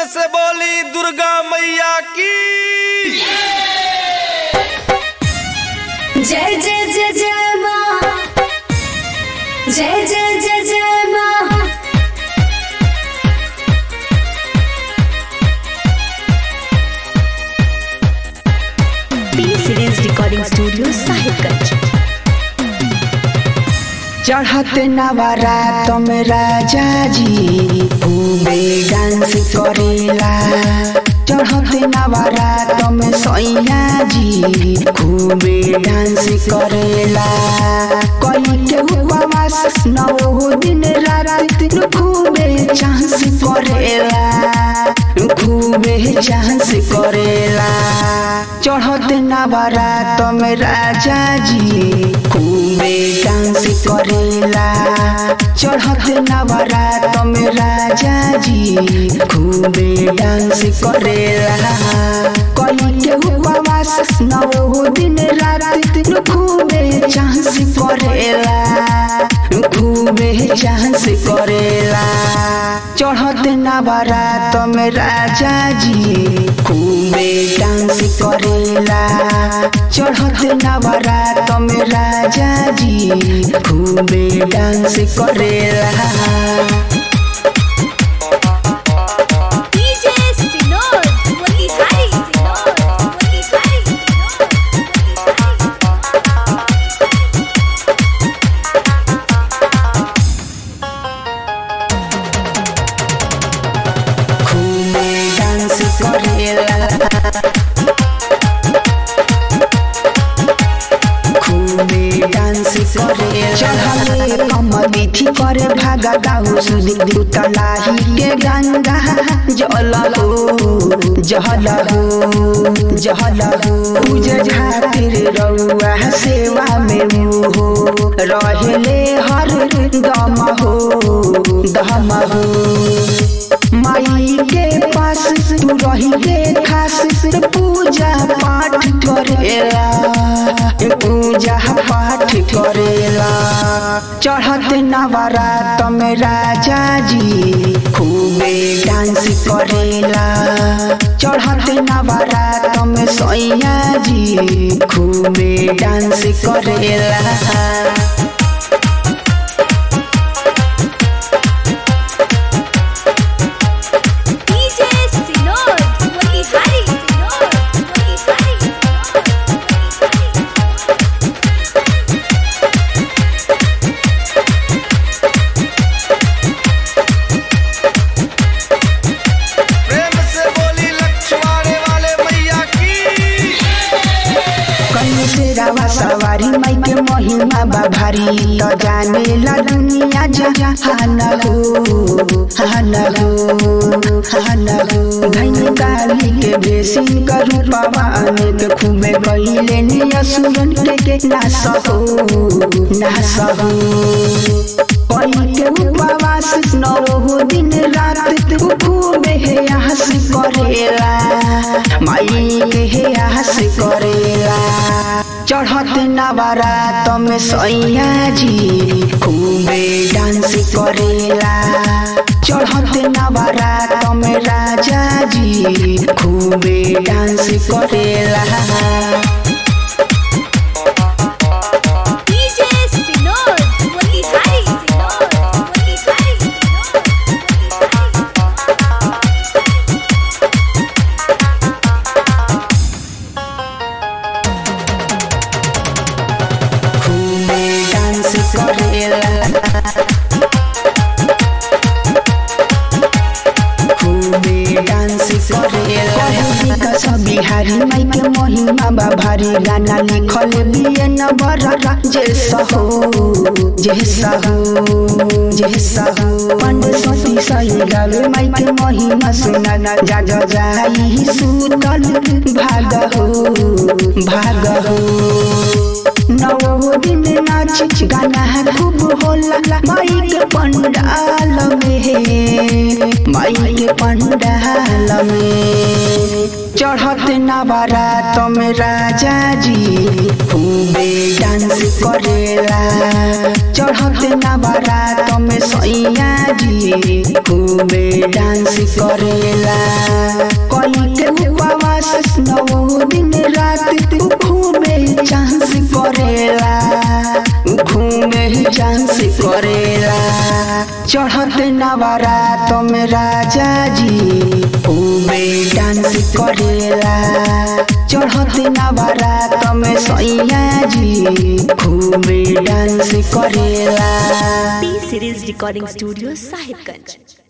से बोली दुर्गा मैया की जय जय जय जय माँ जय जय जय जय माँ P series recording studio Sahibganj चढ़ते नवरात में राजा जी खूबे डांस करेला चढ़ते नवरात में सैया जी खूबे डांस करेला कई के उपवास नौ दिन रात खूबे चांस करेला खूबे चांस करेला चढ़ते नवरात में राजा जी खूबे डांस करेला चढ़ते नवरात में राजा जी खूबे डांस करेला कई के उपवास नौ दिन रात खूबे चांस करेला खूबे चांस करेला चढ़ते नवरात में राजा जी खूबे डांस करेला चढ़ते नवरात में राजा जी खूबे डांस करेला डीजे सिनोर मोतिहारी सिनोर मोतिहारी सिनोर खूबे डांस करेला खूबे डांस करे चढ़ले कमली थी करे भागा दाऊ सुदी दुतलाही के गंगा जल हो जहल हो जहल हो पूज झातिर रउआ सेवा में मुहो रहले हर दम हो दम हो माई के पास तू रही के खास पूजा पाठ करेला पूजा पाठ करेला चढ़त नवरात में राजा जी खूबे डांस करेला चढ़त नवरात में सैया जी खूबे डांस करेला डीजे सिनोर मोतिहारी सिनोर मोतिहारी सिनोर प्रेम से बोली लक्ष्मण वाले मैया की कहीं से रावा सवारी माई के महिमा बा भारी तो जाने ला दुनिया जहान हो हान हो हान हो धैनी काली के बेसी करू पावा अनेक खूबे गईले नियसुरन के के नास हो नास हो कई के उपवास नौ दिन रात तू खूबे आस करेला माई के आस करेला चढ़त नवरात में सैया जी खूबे डांस करेला चढ़त नवरात में राजा जी खूबे डांस करेला डीजे सिनोर मोतिहारी सिनोर मोतिहारी सिनोर खूबे डांस करेला खूबे डांस करेला कहली कसम बिहारी माई के महिमा बा भारी गाना लिखल बिये न बड़ा जे सहो जे सहो जे सहो पंड सती सही गावे माई के महिमा सुना ना जाग जाई सुतल भाग हो भाग हो नौ दिन नाच गाना खूब होला माई के पंडाल में माई के पंडाल में चढ़त नवरात में राजा जी खूबे डांस करेला चढ़त नवरात में सैया जी खूबे डांस करेला कली के उपवास नौ दिन रात तू खूबे डांस करेला खूबे डांस करेला चढ़त नवरात में राजा जी खूबे डांस करेला चढ़त नवरात में सैया जी खूबे डांस करेला P Series Recording Studio, Sahibganj.